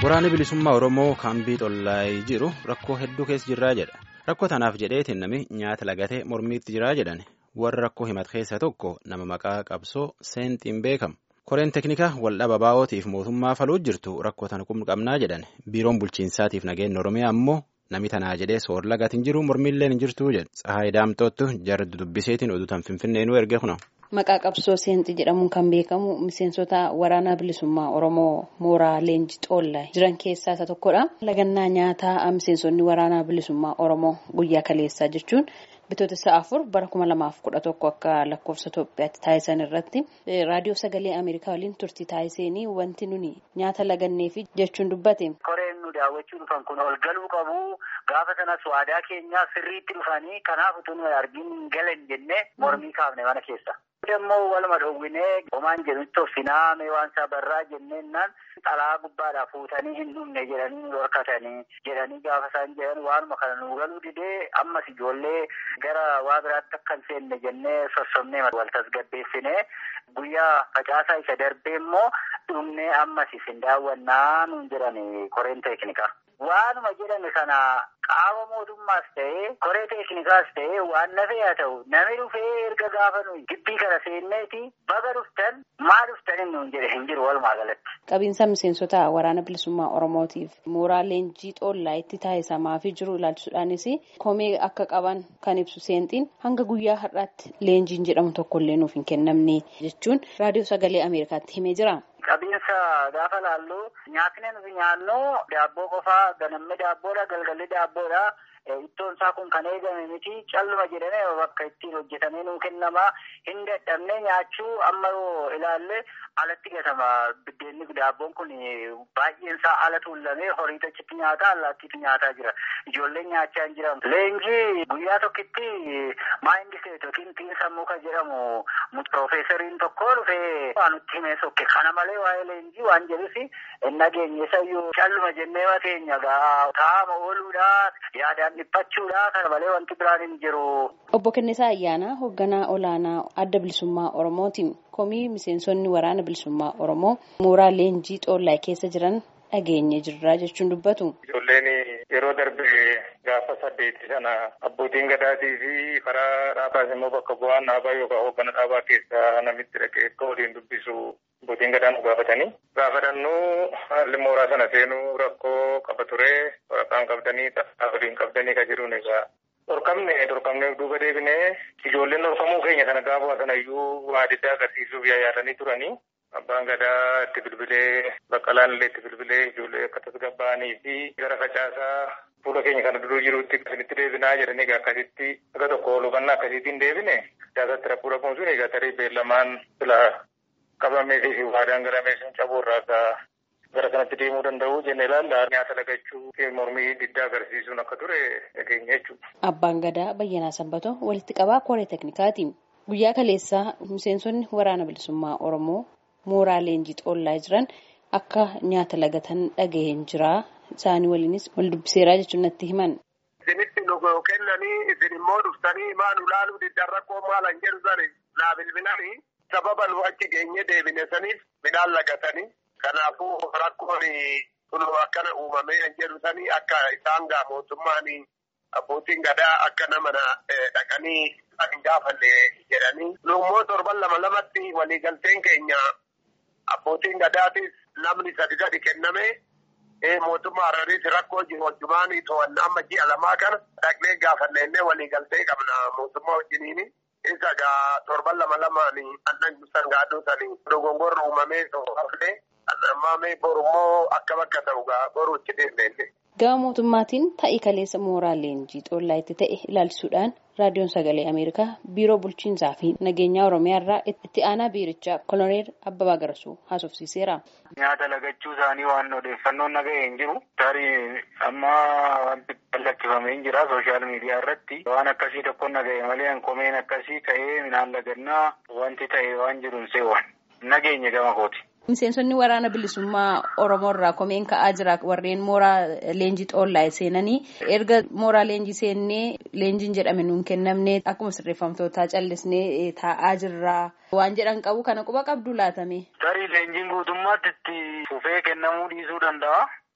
Waraanni bilisummaa Oromoo kaambii xollaayee jiru rakkoo hedduu keessa jirraa jedha. Rakkoo tanaaf jedheetiin namni nyaata lagatee mormiitti jiraa jedhan warra rakkoo himate keessaa tokko nama maqaa qabsoo seenxiin beekamu. Koreen teeknikaa waldhaba baa'ootiif mootummaa faluu jirtu rakkoo tana qabnaa jedhan biiroon bulchiinsaatiif nageenya Oromiyaa ammoo namni tanaa jedhee soor lagatiin jiru mormiillee hin jirtu jedha. Tsahaayii Daamtoottu jarri dubbiseetiin oduutaan finfinneenuu erge kuna. Maqaa qabsoo seenxii jedhamuun kan beekamu miseensota waraanaa bilisummaa Oromoo mooraa leenjii xoollaa jiran keessaa isa tokkodha. Lagannaa nyaataa miseensonni waraanaa bilisummaa Oromoo guyyaa kaleessaa jechuun bitootessa afur bara kuma lamaaf kudha tokko akka lakkoofsa Itoophiyaatti taasisan irratti raadiyoo sagalee Ameerikaa waliin turtii taasisanii wanti nuni nyaata laganneefi jechuun dubbate. Koreen nu daawwachuu dhufan kun ol galuu qabu. Gaafa sanas waadaa keenyaa sirriitti dhufanii kanaaf utuu nu argin galan jennee mormii kaafne mana keessa. Immoo waluma dhoowwinee homaan jedhutti offinaa mee waan isaa barraa jenneennaan xalaa gubbaadhaa fuutanii hin dhumne jedhanii nu dhorkatanii jedhanii gaafa isaan jedhan waanuma kana nu galuu didee ammas ijoollee gara waa biraatti akka hin seenne jennee sossomnee wal tasgabbeessinee guyyaa facaasaa isa darbee immoo dhumnee ammas isin daawwannaa nuun jedhani koreen teeknikaa. Waanuma jedhame kana qaama mootummaas ta'ee koree teeknikaas ta'ee waan nafee haa ta'u namni dhufee erga gaafa nuyi gibbii kana seenneeti baga dhuftan maa dhuftan nuun jedhe hin jiru walumaa galatti. Qabiinsa miseensota waraana bilisummaa Oromootiif mooraa leenjii xoollaa itti taasisamaa fi jiru ilaalchisuudhaanis komee akka qaban kan ibsu seenxiin hanga guyyaa har'aatti leenjiin jedhamu tokkollee nuuf hin kennamne jechuun raadiyoo sagalee Ameerikaatti himee jira. Qabiinsa gaafa laallu nyaatni nuti nyaannu daabboo qofaa ganamni daabboodha galgalli daabboodha. Ittoon isaa kun kan eegame miti calluma jedhamee bakka ittiin hojjetamee nuu kennama hin dadhabne nyaachuu amma yoo ilaalle alatti gatama biddeenni daabboon kun baay'een isaa ala tuullamee horii achitti nyaata allaattiitu nyaataa jira ijoolleen nyaachaa hin jiran. Leenjii guyyaa tokkitti maayindi seet yookiin tiin sammuu kan jedhamu piroofeesariin tokko dhufee waan nutti himee sokke kana malee waa'ee leenjii waan jedhusi hin nageenye sayyuu calluma jennee mateenya taa'ama ooluudha yaadaan dhiphachuudha kana malee wanti biraan hin jiru. Obbo Kennisaa Ayyaanaa hoogganaa olaanaa adda bilisummaa Oromootiin komii miseensonni waraana bilisummaa Oromoo mooraa leenjii xoollaa keessa jiran dhageenye jirra jechuun dubbatu. Ijoolleen yeroo darbe gaafa saddeeti sana abbootiin gadaatii fi karaa dhaabaas immoo bakka bu'aan dhaabaa yookaan hooggana dhaabaa keessaa namitti dhaqee akka waliin dubbisu abbootiin gadaa nu gaafatanii. Gaafadhannuu haalli mooraa sana seenuu rakkoo qaba ture waraqaan qabdanii xaafaa waliin qabdanii kan jiruun egaa dhorkamne dhorkamne duuba deebinee ijoolleen dhorkamuu keenya sana gaafa sana iyyuu waa adda agarsiisuuf yaadanii turanii. Abbaan gadaa itti bilbilee baqqalaan illee itti bilbilee ijoollee akka tasgabbaa'anii fi gara facaasaa fuula keenya kana duruu jirutti akkasitti deebinaa jedhanii egaa akkasitti akka tokko hubannaa akkasiitiin deebine siyaasatti rakkoo rakkoon sun egaa tarii beellamaan fila qabamee fi waadaan garamee sun cabuurraa akka gara kanatti deemuu danda'u jenne ilaalla nyaata lagachuu fi mormii diddaa agarsiisuun akka ture dhageenya jechuudha. Abbaan gadaa Bayyanaa Sanbatoo walitti qabaa koree teeknikaati. Guyyaa kaleessaa miseensonni waraana bilisummaa Oromoo mooraa leenjii xoollaa jiran akka nyaata lagatan dhaga'een jira. Isaanii waliinis wal dubbiseeraa jechuun natti himan. Isinitti nu kennanii isin immoo dhuftanii maal ulaaluu diddan rakkoo maal hin jedhu sani naa bilbilanii sababa nu achi geenye deebine saniif midhaan lagatanii kanaafuu rakkoon kun akkana uumamee hin jedhu sanii akka isaan gaa mootummaan abbootiin gadaa akka nama dhaqanii hin gaafanne jedhanii nu immoo torban lama lamatti waliigalteen keenya abbootiin gadaatis namni sadi gadi kenname mootummaa Harariis rakkoo jiru wajjumaanii to'annaa amma ji'a lamaa kana dhaqnee gaafannee waliigaltee qabna mootummaa wajjiniini. Isa gaa torban lama lamaan annan sangaaduu sanii dogongorri uumamee hafne ammaamee borummoo akka bakka ta'u gaa boruutti deemnee. Gama mootummaatiin ta'ii kaleessa mooraa leenjii xoollaa itti ta'e ilaalchisuudhaan raadiyoon sagalee Ameerikaa biiroo bulchiinsaa fi nageenyaa Oromiyaa irraa itti aanaa biirichaa koloneel Abbabaa Garasuu haasofsiiseera. Nyaata lagachuu isaanii waan odeeffannoon naga'e hin jiru. Tarii amma wanti lakkifamee hin jira sooshaal miidiyaa irratti waan akkasii tokko naga'e malee komeen akkasii ka'ee midhaan lagannaa wanti ta'e waan jiru hin seewwan. Nageenye gama kooti. Miseensonni waraana bilisummaa Oromoo irraa komeen ka'aa jira warreen mooraa leenjii xoollaa seenanii erga mooraa leenjii seennee leenjiin jedhame nuun kennamne akkuma sirreeffamtootaa callisnee taa'aa jirra waan jedhan qabu kana quba qabdu laatame. Tarii leenjiin guutummaatti itti fufee kennamuu dhiisuu danda'a.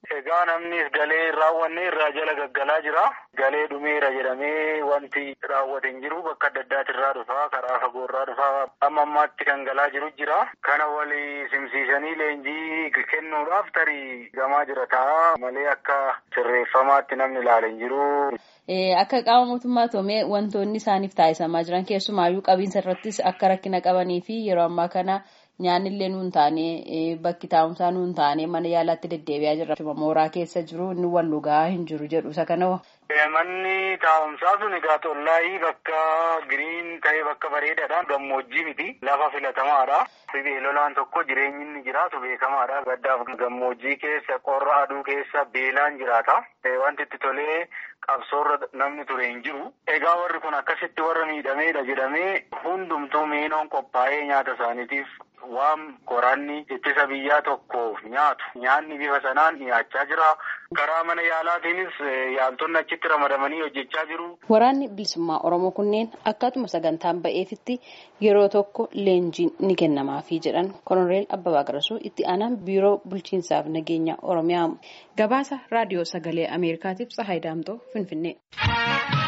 Egaa namnis galee raawwanne irraa jala gaggalaa jira. Galee dhumeera jedhamee wanti raawwate hin jiru bakka adda addaati irraa dhufaa karaa fagoo irraa dhufaa amma ammaatti kan galaa jiru jira. Kana walii simsiisanii leenjii kennuudhaaf tarii gamaa jira ta'a malee akka sirreeffamaatti namni ilaale hin jiru. Akka qaama mootummaa toomee wantoonni isaaniif taasisamaa jiran keessumaayyuu qabiinsa irrattis akka rakkina qabanii fi yeroo ammaa kana nyaanni illee nuun taane bakki taa'umsaa nuun taane mana yaalaatti deddeebi'aa jirra. Mooraa keessa jiru inni wal dhugaa hin jiru jedhu isa kana. Manni taa'umsaa sun egaa tollaayii bakka giriin ta'e bakka bareedaadha. Gammoojjii miti. Lafa filatamaadha. Beelolaan tokko jireenyi inni jiraatu beekamaadha. Gaddaaf gammoojjii keessa qorra aduu keessa beelaan jiraata. Wanti itti tolee qabsoorra namni ture hin jiru. Egaa warri kun akkasitti warra miidhameedha jedhamee hundumtuu meenoon qophaa'ee nyaata isaaniitiif waan qoraanni ittisa biyyaa tokkoof nyaatu. Nyaanni bifa sanaan dhiyaachaa jira. Karaa mana yaalaatiinis yaaltonni achitti ramadamanii hojjechaa jiru. Waraanni bilisummaa Oromoo kunneen akkatuma sagantaan ba'eefitti yeroo tokko leenjiin ni kennamaafii jedhan Koloneel Abbabaa Qarasuu itti aanaan biiroo bulchiinsaaf nageenya Oromiyaa gabaasa raadiyoo sagalee Ameerikaatiif Tsahaay Daamtoo Finfinnee.